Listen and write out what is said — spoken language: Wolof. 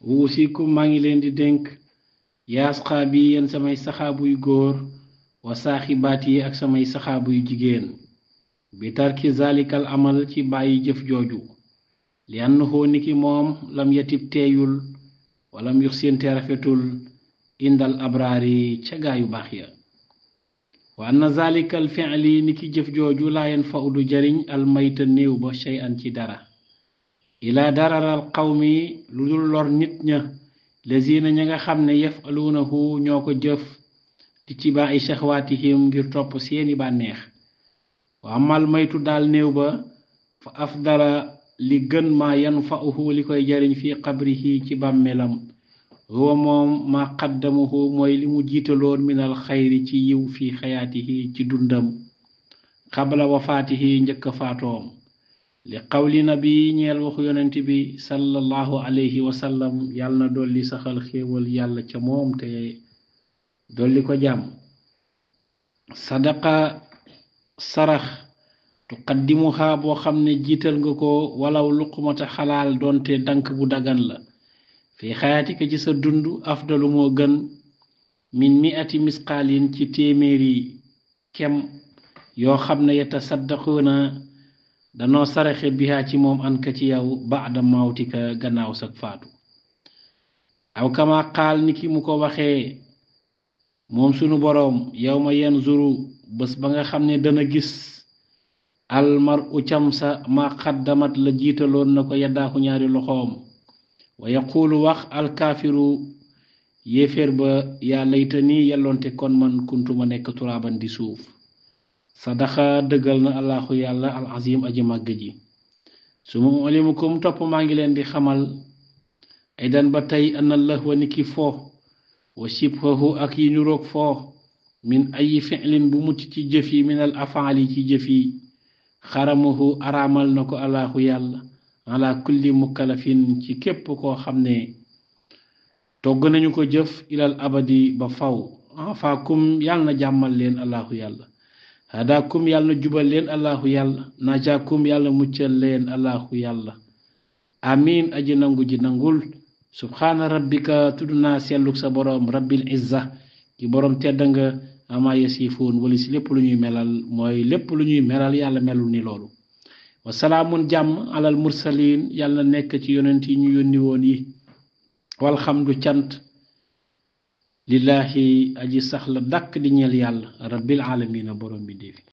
wuusikum maa ngi leen di dénk yaas xaab yi yéen samay saxaabu yu góor wa saaxibaat yi ak samay saxaabu yu jigéen bi tarki zalikal amal ci bàyyi jëf jooju li annahu niki moom lam yatib teeyul walam yux sente rafetul indal abraari ca gaayu baax ya wa anna zalikal fi'li niki jëf jooju laa yen fa udu jariñ almayta néew ba shay an ci dara ila dararal qawmi lu dul lor nit ña lazina ña nga xam ne yafaluunahu ñoo ko jëf di ci baaxi shaxwaatihim ngir topp seeni bànneex wa amal maytu daal néew ba fa afdala li gën ma yanfa'uhu li koy jariñ fi qabrihi ci bàmmeelam huwa moom ma qaddamuhu mooy li mu jiitaloon minal xayri ci yiw fi xayaatihi ci dundam qabla wafaatihi njëkk faatoom li qawli nabi ñeel waxu yonent bi sallallahu alayhi wa sallam yàlla na dolli saxal xéewal yàlla ca moom te dolli ko jàmm sadaqa sarax tuqaddimuha boo xam ne jiital nga ko walaw luqmata xalaal doonte dank bu dagan la fi xayaatika ci sa dund afdalu moo gën min mi'ati misqaalin ci téeméeri kem yoo xam ne yatasaddaquuna danoo saraxe bihaa ci moom an ka ci yow baada mawtika gannaaw sag faatu aw kama qaal ni ki mu ko waxee moom sunu boroom yow ma yanzuru bés ba nga xam ne dana gis almar u cam sa ma xaddamat la jiitaloon na ko yaddaaku ñaari loxoom wa yaquulu wax alkaafiru yéeféer ba yaa layta ni yelloonte kon man kuntuma nekk turaaban di suuf sadaxa dëggal na allahu yàlla al azim aji màgg ji su ma ulimukum topp maa ngi leen di xamal aydan ba tey ana lahwa niki foo wa shibhahu ak yi nuroog foo min ayi fi'lin bu mucc ci jëf yi min al afaali ci jëf yi xaramahu araamal na ko allahu yàlla ala kulli mukallafin ci képp koo xam ne togg nañu ko jëf ilal abadi ba faw afaakum yàlla na jàmmal leen allahu yàlla hadakum yàlla na jubal leen allahu yàlla najaakum yàlla muccal leen allahu yàlla amin aji nangu ji nangul subhaana rabbika tudd naa selluk sa boroom rabbil izza ki boroom tedd nga ama yasifuun wala si lépp lu ñuy melal mooy lépp lu ñuy melal yàlla melul ni loolu wasalaamun jàmm alal mursalin yàlla nekk ci yonent yi ñu yónni woon yi walxamdu cant lillahi aji sax la dàkk di ñeel yàlla rabbil alamina boroom bi déefi